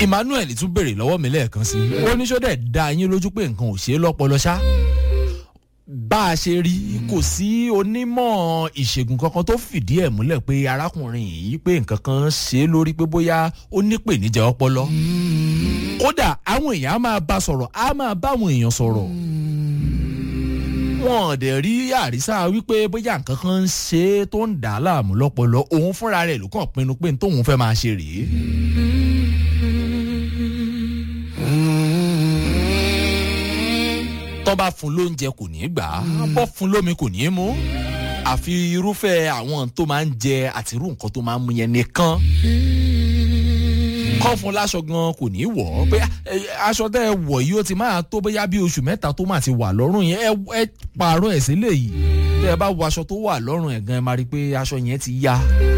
emmanuel tún béèrè lọ́wọ́ mi lẹ́ẹ̀kan sí i ó ní sọ́dẹ̀ dá yín lójú pé nǹkan ò ṣe é lọ́pọlọ ṣá bá a ṣe rí kò sí onímọ̀ ìṣègùn kankan tó fìdí ẹ̀ múlẹ̀ pé arákùnrin yìí pé nǹkan kan ṣe é lórí pé bóyá ó nípèníjà ọpọlọ kódà àwọn èèyàn á máa bá sọ̀rọ̀ á máa bá àwọn èèyàn sọ̀rọ̀ wọn ò dẹ̀ rí àrísà wípé bóyá nǹkan kan ń ṣe é tó ń dà á láàmú lọ́pọlọ òun fúnra rẹ̀ ló kàn pinnu pé tóun fẹ́ máa ṣe rèé. tọ́ bá fún lóúnjẹ kò ní í gbà á bọ́ fún lómi kò ní í mú àfi irúfẹ́ àwọn tó máa ń jẹ àti irú nǹkan tó máa ń mú yẹn nìkan kọ́ fún láṣọ gan kò ní í wọ̀ ọ́ pé aṣọ tẹ́ ẹ wọ̀ yìí ó ti máa tó bóyá bí oṣù mẹ́ta tó máa ti wà lọ́rùn yẹn ẹ pààrọ̀ ẹ̀ sílẹ̀ yìí tẹ́ ẹ bá wọ aṣọ tó wà lọ́rùn ẹ̀ gan ẹ máa rí i pé aṣọ yẹn ti ya